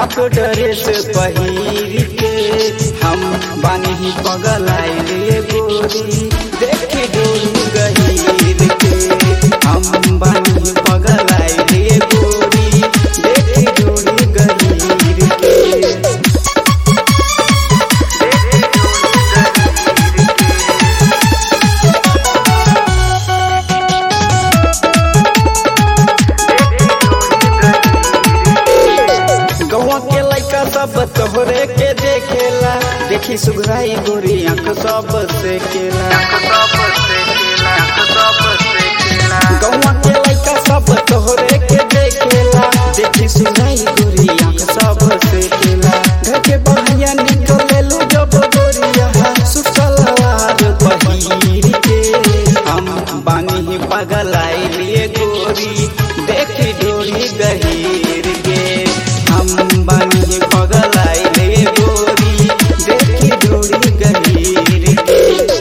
half dress पहिर के हम बानी ही पगलाइले गोरी देखे डोरी गहीर के हम बानी ही पगलाइले गोरी देखे डोरी गहीर के गौवा के लइका सब तोहरे के देखेला देखी सुघराई गोरी आंख सब से केला गौवा के लइका सब तोहरे के देखेला देखी सुघराई गोरी आंख सब से केला घर के बहैया निकलेलू जब गोरिया सुट सलवार पहिर के हम बानी ही पागल आइलिए गोरी देखी डोरी गहीर के हम बानी ही पागल आइले गोरी देखी डोरी गहीर के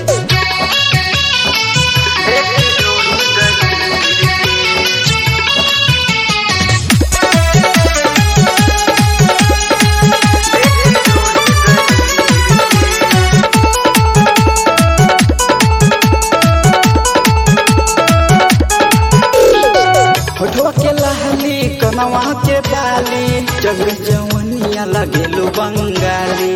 होठवा के लहली कनवा के बाली जग जवनिया लगेलू बंगाली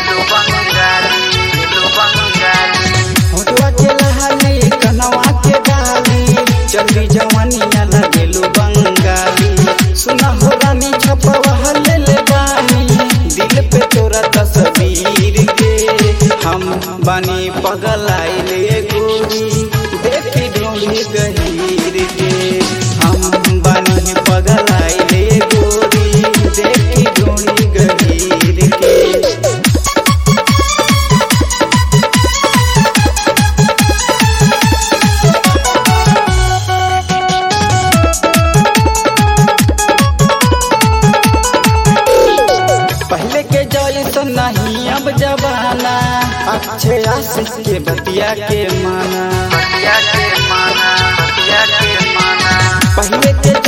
होठवा के लहली कनवा के बाली जग जवनिया लगेलू बंगाली सुना हो रानी छपवा ले ले बानी दिल पे तोरा तस्वीर के हम बानी पगल आइले गोरी देखी डोली गहीर के हम बानी पगल आइले गोरी देखी डोली गहीर के पहले के जैसन नहीं अब जमाना अच्छे आशिक के बतिया के माना पहले के